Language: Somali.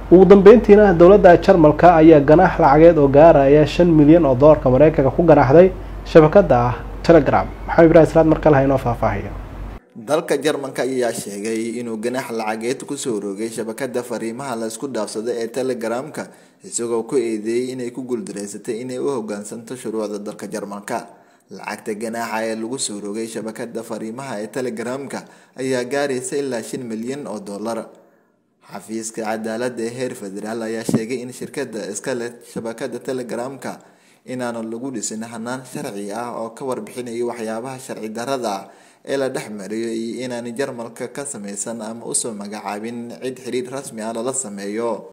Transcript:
ugu dambeyntiina dowladda jarmalka ayaa ganaax lacageed oo gaaraya shan milyan oo doolarka mareykanka ku ganaaxday shabakada ah telegram maxamed ibrahim salaad markale ha inoo faahfaahiyo dalka jarmalka ayaa sheegay inuu ganaax lacageed kusoo rogay shabakada fariimaha la isku dhaafsada ee telegramka isagoo ku eedeeyey inay ku guuldareysatay inay u hogaansanto shuruucda dalka jarmalka lacagta ganaaxa ee lagu soo rogay shabakada fariimaha ee telegramka ayaa gaaraysa ilaa shan milyan oo dollar xafiiska cadaalada ee heer federaal ayaa sheegay in shirkada iska leh shabakada telegramka inaanu lagu dhisin hanaan sharci ah oo ka warbixinayo waxyaabaha sharci darada ah ee la dhex mariyo iyo inaanay jarmalka ka sameysan ama usoo magacaabin cid xiriir rasmi ah lala sameeyo